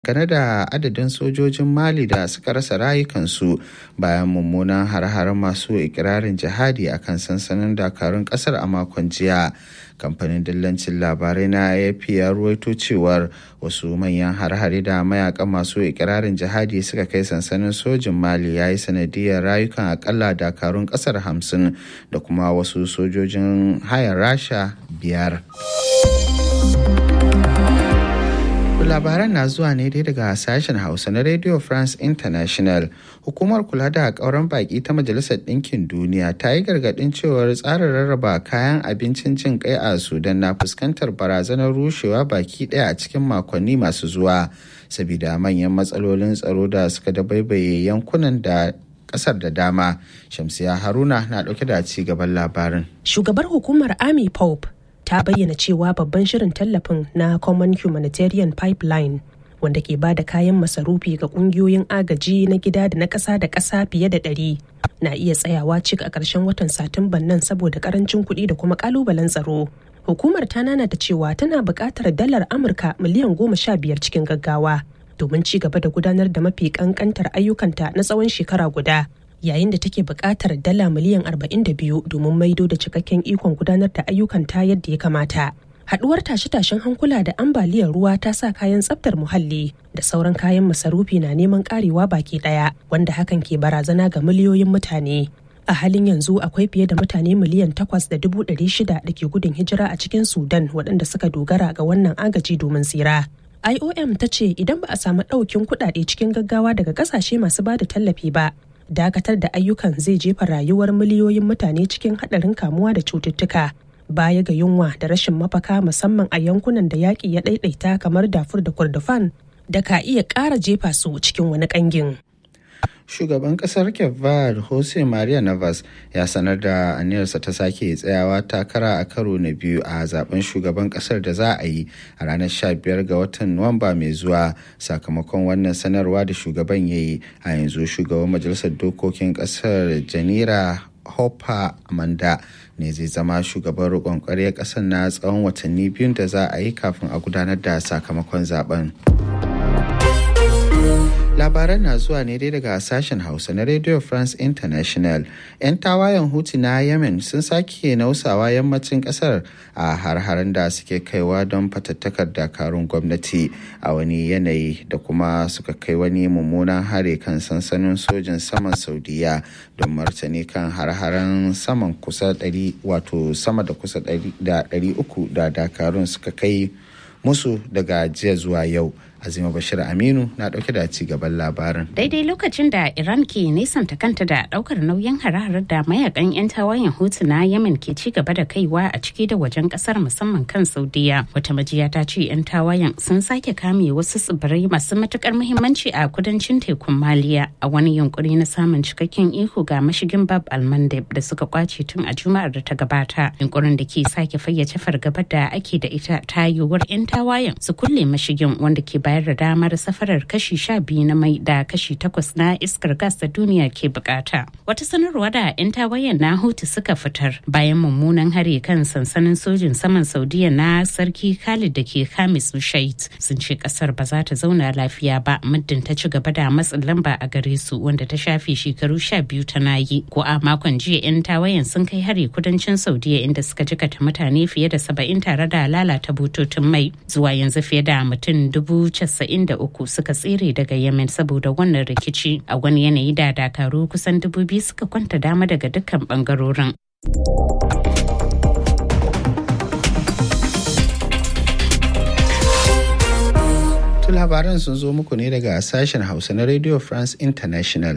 dangane da adadin sojojin mali da suka rasa rayukansu bayan mummunan har-haren masu ikirarin jihadi a kan sansanin dakarun kasar a makon jiya kamfanin dillancin labarai na afp ya ruwaito cewar wasu manyan har-hare da mayakan masu ikirarin jihadi suka kai sansanin sojin mali ya yi sanadiyar rayukan akalla dakarun kasar hamsin da kuma wasu sojojin hayar rasha biyar. labaran na zuwa ne dai daga sashen hausa na radio france international hukumar kula da kauran baki ta majalisar ɗinkin duniya ta yi gargaɗin cewar tsarin rarraba kayan abincin jin kai a sudan na fuskantar barazanar rushewa baki ɗaya a cikin makonni masu zuwa sabida manyan matsalolin tsaro da suka dabaibaye yankunan da kasar da dama shamsiya haruna na ɗauke da ci gaban labarin shugabar hukumar army pope ta bayyana cewa babban shirin tallafin na common humanitarian pipeline wanda ke ba da kayan masarufi ga kungiyoyin agaji na gida da na ƙasa da ƙasa fiye da ɗari na iya tsayawa cik a ƙarshen watan satumban nan saboda ƙarancin kuɗi da kuma ƙalubalen tsaro hukumar ta nanata cewa tana buƙatar dalar amurka miliyan goma sha biyar cikin gaggawa domin ci gaba da gudanar da mafi ƙanƙantar ayyukanta na tsawon shekara guda yayin da take buƙatar dala miliyan 42 domin maido da cikakken ikon gudanar da ayyukan ta yadda ya kamata. Haɗuwar tashe-tashen hankula da ambaliyar ruwa ta sa kayan tsaftar muhalli da sauran kayan masarufi na neman ƙarewa baki ɗaya wanda hakan ke barazana ga miliyoyin mutane. A halin yanzu akwai fiye da mutane miliyan takwas da dubu ɗari shida da ke gudun hijira a cikin Sudan waɗanda suka dogara ga wannan agaji domin tsira. IOM ta ce idan ba a samu ɗaukin kuɗaɗe cikin gaggawa daga ƙasashe masu ba da tallafi ba, dakatar da ayyukan zai jefa rayuwar miliyoyin mutane cikin haɗarin kamuwa da cututtuka baya ga yunwa da rashin mafaka musamman a yankunan da yaƙi ya ɗaiɗaita kamar dafur da kurdufan da ka iya ƙara jefa su cikin wani ƙangin. shugaban kasar kevad jose maria navas ya sanar da aniyarsa ta sake tsayawa takara a karo na biyu a zaben shugaban kasar da za a yi a ranar 15 ga watan nuwamba mai zuwa sakamakon wannan sanarwa da shugaban ya yi a yanzu shugaban majalisar dokokin kasar janira hopper amanda ne zai zama shugaban roƙon ƙwarya ƙasar na tsawon watanni biyun da za a yi kafin a gudanar da sakamakon zaben. labaran na zuwa ne dai daga sashen hausa na radio france international 'yan tawayen hutu na yemen sun sake nausawa yammacin kasar a har-haren da suke kaiwa don fatattakar dakarun gwamnati a wani yanayi da kuma suka kai wani mummunan hare kan sansanin sojin saman saudiya don martani kan har-haren saman kusa 100 wato sama da kusa 300 da dakarun suka kai musu daga jiya zuwa yau azima bashir aminu na dauke da ci gaban labarin daidai lokacin da iran ke nisanta kanta da daukar nauyin hare da mayakan 'yan tawayen hutu na yemen ke ci gaba da kaiwa a ciki da wajen kasar musamman kan saudiya wata majiya ta ce 'yan tawayen sun sake kame wasu tsibirai masu matukar muhimmanci a kudancin tekun maliya a wani yunkuri na samun cikakken iko ga mashigin bab almandeb da suka kwace tun a juma'ar da ta gabata yunkurin da ke sake fayyace fargabar da ake da ita ta yiwuwar 'yan tawayen su kulle mashigin wanda ke bayar da damar safarar kashi sha biyu na mai da kashi takwas na iskar gas da duniya ke bukata. Wata sanarwa da 'yan tawayen na Hutu suka fitar bayan mummunan hare kan sansanin sojin saman Saudiya na Sarki Khalid da ke Hamis Shait sun ce kasar ba za ta zauna lafiya ba muddin ta ci gaba da matsin lamba a gare su wanda ta shafe shekaru sha biyu tana yi. Ko a makon jiya 'yan tawayen sun kai hare kudancin Saudiya inda suka jikata mutane fiye da saba'in tare da lalata bututun mai zuwa yanzu fiye da mutum dubu 93 suka tsere daga Yemen saboda wannan rikici a wani yanayi da dakaru kusan dubu biyu suka kwanta dama daga dukkan bangarorin. labaran sun zo muku ne daga sashen hausa na radio france international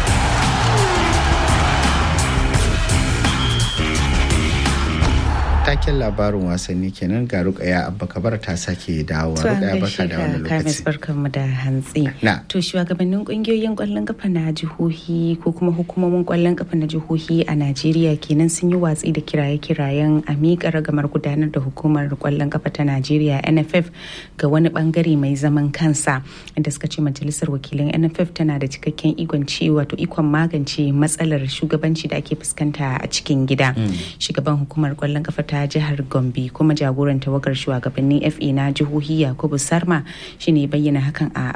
taken labarin wasanni kenan ga rukaya abba kabar ta sake dawowa rukaya barka da wani lokaci barkanmu da hantsi na to shugabannin kungiyoyin kwallon kafa na jihohi ko kuma hukumomin kwallon kafa na jihohi a Najeriya kenan sun yi watsi da kiraye-kirayen a miƙa ragamar gudanar da hukumar kwallon kafa ta Najeriya NFF ga wani bangare mai zaman kansa inda suka ce majalisar wakilan NFF tana da cikakken ikon ci wato ikon magance matsalar shugabanci da ake fuskanta a cikin gida shugaban hukumar kwallon kafa ta jihar gombe kuma jagoran tawagar shugabannin fa na jihohi yakubu sarma shine bayyana hakan a